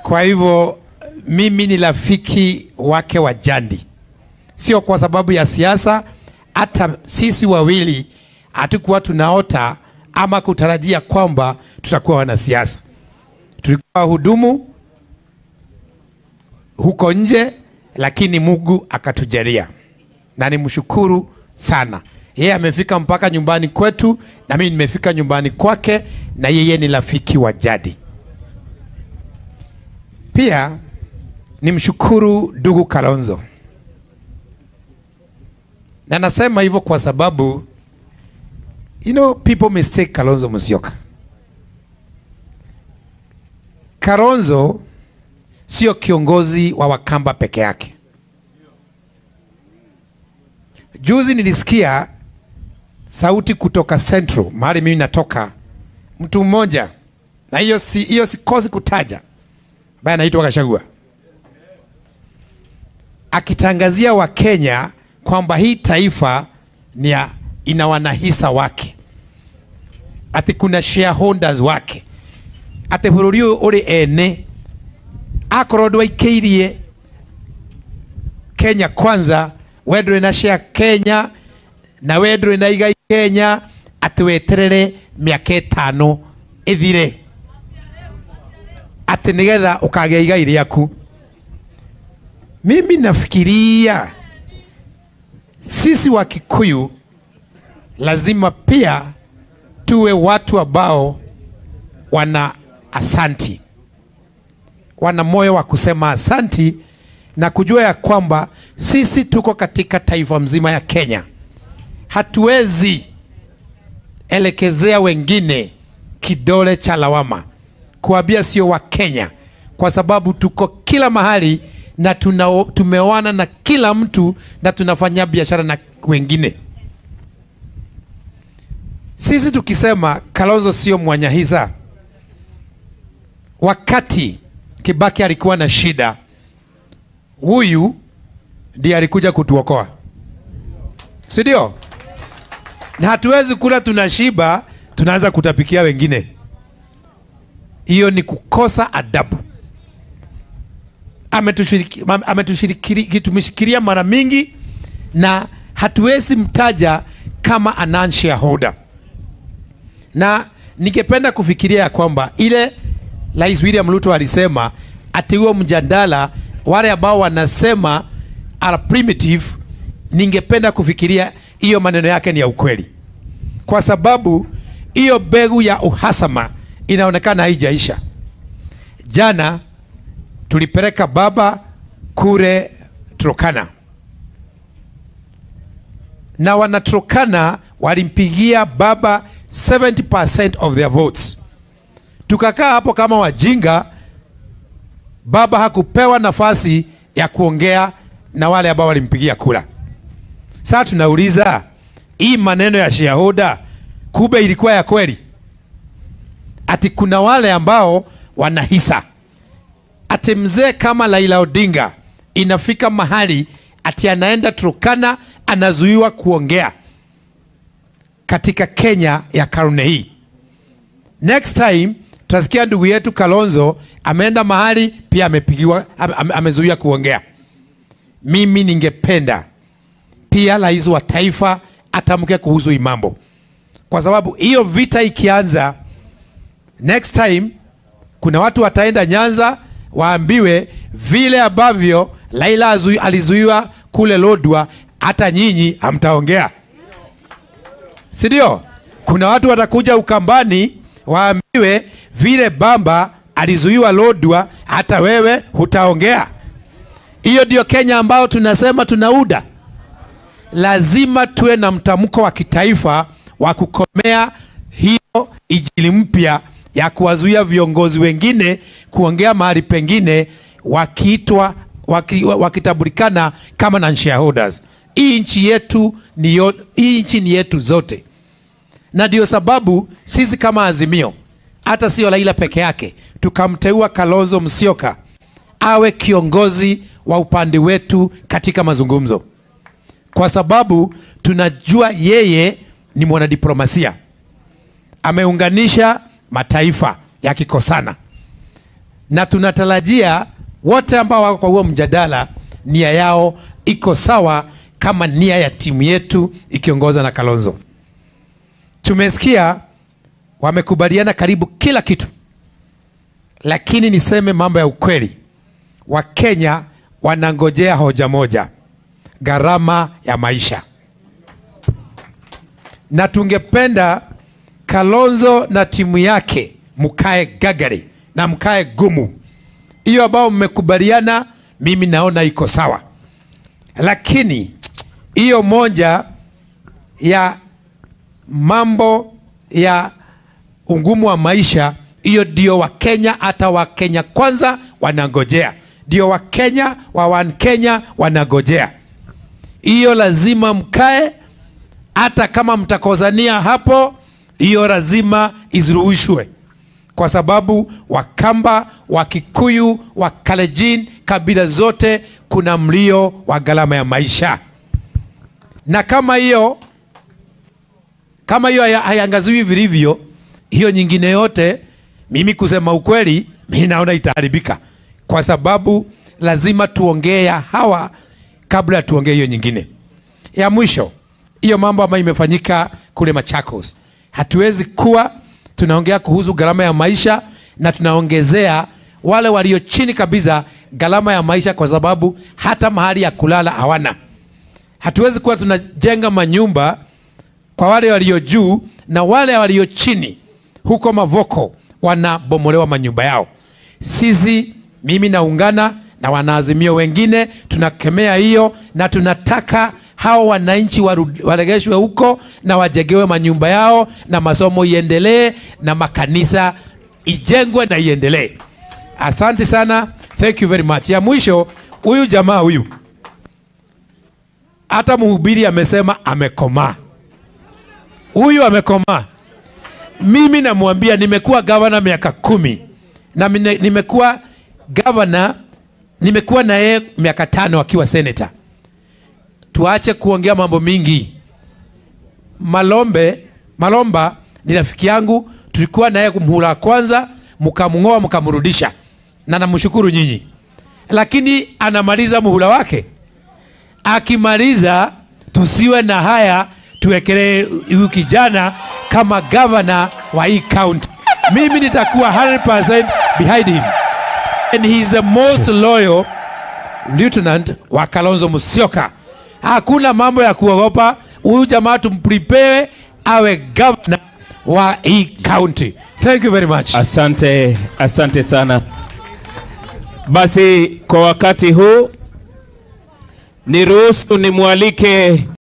Kwa hivyo mimi ni rafiki wake wa jadi, sio kwa sababu ya siasa. Hata sisi wawili hatukuwa tunaota ama kutarajia kwamba tutakuwa wanasiasa. Tulikuwa wahudumu huko nje, lakini Mungu akatujalia, na nimshukuru sana. Yeye amefika mpaka nyumbani kwetu, na mimi nimefika nyumbani kwake, na yeye ni rafiki wa jadi. Pia nimshukuru ndugu Kalonzo, na nasema hivyo kwa sababu you know people mistake Kalonzo Musyoka. Kalonzo sio kiongozi wa Wakamba peke yake. Juzi nilisikia sauti kutoka Central, mahali mimi natoka, mtu mmoja na hiyo si, hiyo sikosi kutaja, ambaye anaitwa Gachagua akitangazia Wakenya kwamba hii taifa ni ya, ina wanahisa wake, ati kuna shareholders wake, ati bũrũri ũyũ ũrĩ ene akorwo ndwaikĩirie Kenya kwanza, we ndũrĩ na share Kenya na we ndũrĩ na igai Kenya, atĩ weterere mĩaka ĩtano ĩthire atĩ nĩgetha ũkagĩa igai rĩaku. Mimi nafikiria sisi wa Kikuyu lazima pia tuwe watu ambao wana asanti, wana moyo wa kusema asanti na kujua ya kwamba sisi tuko katika taifa mzima ya Kenya. Hatuwezi elekezea wengine kidole cha lawama, kuambia sio wa Kenya, kwa sababu tuko kila mahali na tuna, tumeoana na kila mtu na tunafanya biashara na wengine. Sisi tukisema Kalonzo sio mwanyahisa, wakati Kibaki alikuwa na shida, huyu ndiye alikuja kutuokoa, si ndio? Na hatuwezi kula tunashiba, tunaanza kutapikia wengine. Hiyo ni kukosa adabu. Ametushiriki- ametushiriki- tumeshikilia mara mingi na hatuwezi mtaja kama a non shareholder, na ningependa kufikiria ya kwamba ile Rais William Ruto alisema ati huo mjadala, wale ambao wanasema are primitive, ningependa kufikiria hiyo maneno yake ni ya ukweli, kwa sababu hiyo mbegu ya uhasama inaonekana haijaisha. Jana tulipeleka baba kule Turkana na wanaturkana walimpigia baba 70% of their votes. Tukakaa hapo kama wajinga, baba hakupewa nafasi ya kuongea na wale ambao walimpigia kura. Sasa tunauliza hii maneno ya shareholder kumbe ilikuwa ya kweli? Ati kuna wale ambao wanahisa ati mzee kama Raila Odinga inafika mahali ati anaenda Turkana anazuiwa kuongea katika Kenya ya karne hii. Next time tutasikia ndugu yetu Kalonzo ameenda mahali pia amepigiwa ame, ame- amezuiwa kuongea. Mimi ningependa pia rais wa taifa atamke kuhusu hii mambo, kwa sababu hiyo vita ikianza next time kuna watu wataenda Nyanza waambiwe vile ambavyo Laila azui- alizuiwa kule Lodwa, hata nyinyi hamtaongea, si ndio? Kuna watu watakuja Ukambani waambiwe vile Bamba alizuiwa Lodwa, hata wewe hutaongea. Hiyo ndio Kenya ambao tunasema tunauda. Lazima tuwe na mtamko wa kitaifa wa kukomea hiyo ijili mpya ya kuwazuia viongozi wengine kuongea mahali pengine wakiitwa waki, wakitambulikana kama non shareholders. Hii nchi yetu ni yo, hii nchi ni yetu zote, na ndio sababu sisi kama Azimio, hata sio Raila peke yake, tukamteua Kalonzo Musyoka awe kiongozi wa upande wetu katika mazungumzo, kwa sababu tunajua yeye ni mwanadiplomasia, ameunganisha mataifa yakikosana. na tunatarajia wote ambao wako kwa huo mjadala nia yao iko sawa kama nia ya timu yetu ikiongozwa na Kalonzo. Tumesikia wamekubaliana karibu kila kitu, lakini niseme mambo ya ukweli, Wakenya wanangojea hoja moja, gharama ya maisha, na tungependa Kalonzo na timu yake mkae gagari na mkae gumu. Hiyo ambao mmekubaliana, mimi naona iko sawa, lakini hiyo moja ya mambo ya ungumu wa maisha, hiyo ndio Wakenya, hata Wakenya kwanza wanangojea, ndio Wakenya wa One Kenya wanangojea. Hiyo lazima mkae, hata kama mtakozania hapo, hiyo lazima iziruhushwe, kwa sababu Wakamba, Wakikuyu, Wakalejin, kabila zote kuna mlio wa gharama ya maisha, na kama hiyo kama hiyo haya- haiangaziwi vilivyo, hiyo nyingine yote, mimi kusema ukweli, mimi naona itaharibika, kwa sababu lazima tuongee ya hawa kabla tuongee hiyo nyingine ya mwisho. Hiyo mambo ambayo imefanyika kule Machakos, hatuwezi kuwa tunaongea kuhusu gharama ya maisha na tunaongezea wale walio chini kabisa gharama ya maisha, kwa sababu hata mahali ya kulala hawana. Hatuwezi kuwa tunajenga manyumba kwa wale walio juu na wale walio chini huko Mavoko wanabomolewa manyumba yao. Sisi, mimi naungana na wanaazimio wengine, tunakemea hiyo na tunataka hao wananchi waru- waregeshwe huko na wajengewe manyumba yao na masomo iendelee na makanisa ijengwe na iendelee. Asante sana, thank you very much. Ya mwisho, huyu jamaa huyu, hata mhubiri amesema amekomaa huyu amekomaa. Mimi namwambia, nimekuwa gavana miaka kumi na mine- nimekuwa gavana, nimekuwa na yeye miaka tano akiwa seneta. Tuache kuongea mambo mingi. Malombe Malomba ni rafiki yangu, tulikuwa naye muhula wa kwanza, mkamng'oa mkamrudisha, na namshukuru nyinyi, lakini anamaliza muhula wake akimaliza tusiwe na haya tuwekelee huyu kijana kama gavana wa hii county. Mimi nitakuwa 100% behind him and he is the most loyal lieutenant wa Kalonzo Musyoka. Hakuna mambo ya kuogopa huyu jamaa, tumprepare awe gavana wa hii county. Thank you very much. Asante, asante sana. Basi kwa wakati huu niruhusu nimwalike